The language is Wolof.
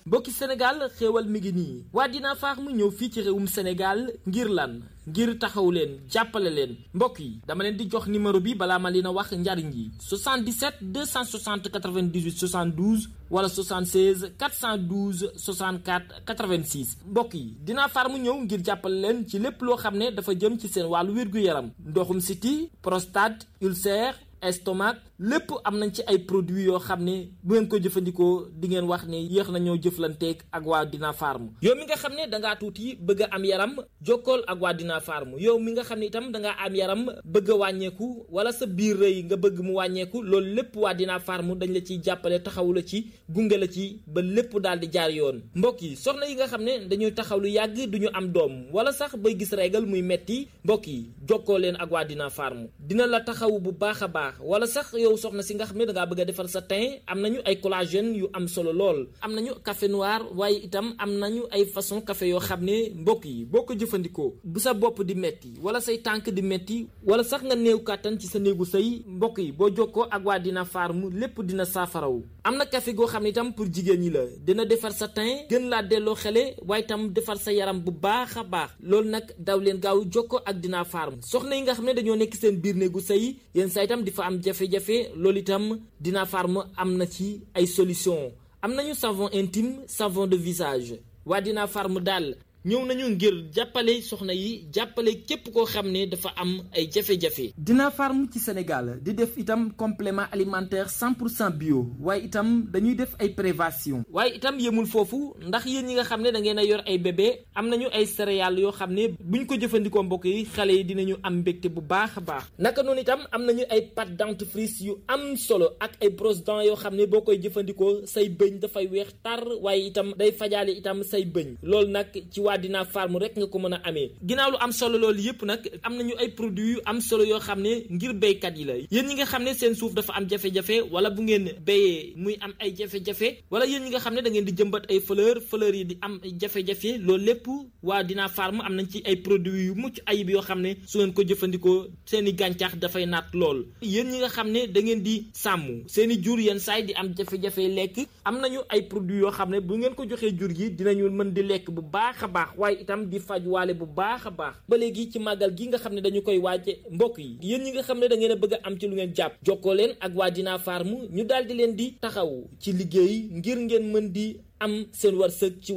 mbokki Sénégal xéewal mi ngi nii waa Dina Farm ñëw fii ci réewum Sénégal ngir lan ngir taxaw leen jàppale leen mbokk yi dama leen di jox numéro bi balaa ma leen a wax njariñ yi 77 260 98 72 wala 76 412 64 86 mbokk yi Dina Farm ñëw ngir jàppale leen ci lépp loo xam ne dafa jëm ci seen wàllu wér-gu-yaram ndoxum siti prostate ulcère estomac lépp am nañ ci ay produits yoo xam ne bu ngeen ko jëfandikoo di ngeen wax ne yéex nañoo jëflanteeg ak waa Dina Farm yow mi nga xam ne da ngaa tuuti bëgg a am yaram jokkool ak waa Dina Farm yow mi nga xam ne itam da ngaa am yaram bëgg a wàññeeku wala sa biir rëy nga bëgg mu wàññeeku loolu lépp waa Dina Farm dañ la ciy jàppale taxawu la ci gunge la ci ba lépp daal di jaar yoon mbokk yi soxna yi nga xam ne dañuy taxaw lu yàgg du ñu am doom wala sax bay gis régal muy metti mbokk yi jokkoo leen ak waa Dina Farm dina la taxawu bu baax a baax wala sax yow soxna si nga xam ne da ngaa bëgg a defar sa teint am nañu ay collagène yu am solo lool am nañu café noir waaye itam am nañu ay façon café yoo xam ne mbokk yi boo ko jëfandikoo bu sa bopp di metti wala say tànk di metti wala sax nga néew kàttan ci sa néegu sëy mbokk yi boo jokkoo ak waa Dina Farm lépp dina saafarawu am na café goo xam ne itam pour jigéen ñi la dina defar sa teint gën laa delloo xele waaye itam defar sa yaram bu baax a baax loolu nag daw leen gaaw jokkoo ak Dina Farm soxna yi nga xam ne dañoo nekk seen biir néegu sëy yéen saa itam di fa am jafe-jafe loolu itam Dina Farm am na ci ay solution am nañu savon intime savon de visage waa Dina Farm daal ñëw nañu ngir jàppale soxna yi jàppale képp koo xam ne dafa am ay jafe-jafe. Dina Farm ci Sénégal di def itam complément alimentaire 100 pour cent bio waaye itam dañuy def ay prévention waaye itam yemul foofu ndax yéen ñi nga xam ne da ngeen a yor ay bébé am nañu ay céréales yoo xam ne buñ ko jëfandikoo mbokk yi xale yi dinañu am mbégte bu baax a baax naka noonu itam am nañu ay pâte dentifrice yu am solo ak ay brosse dents yoo xam ne boo koy jëfandikoo say bëñ dafay weex tar waaye itam day fajaale itam say bëñ loolu nag ci waa Dina Farm rek nga ko mën a amee ginnaaw lu am solo loolu yëpp nag am nañu ay produits yu am solo yoo xam ne ngir béykat yi la yéen ñi nga xam ne seen suuf dafa am jafe-jafe wala bu ngeen béyee muy am ay jafe-jafe wala yéen ñi nga xam ne da ngeen di jëmbat ay fleur fleur yi di am jafe-jafe loolu lépp waa Dina Farm am nañ ci ay produits yu mucc ayib yoo xam ne su ngeen ko jëfandikoo seen i gàncax dafay naat lool yéen ñi nga xam ne da ngeen di sàmm seen i jur yenn saay di am jafe-jafe lekk am nañu ay produits yoo xam ne bu ngeen ko joxee jur gi dinañu mën di lekk bu baax a baax waaye itam di faj waale bu baax a baax ba léegi ci màggal gi nga xam ne dañu koy waaje mbokk yi yéen ñi nga xam ne da ngeen a bëgg a am ci lu ngeen jàpp jokkoo leen ak waa Dina Farm ñu daal di leen di taxaw ci liggéey ngir ngeen mën di am seen wërsëg ci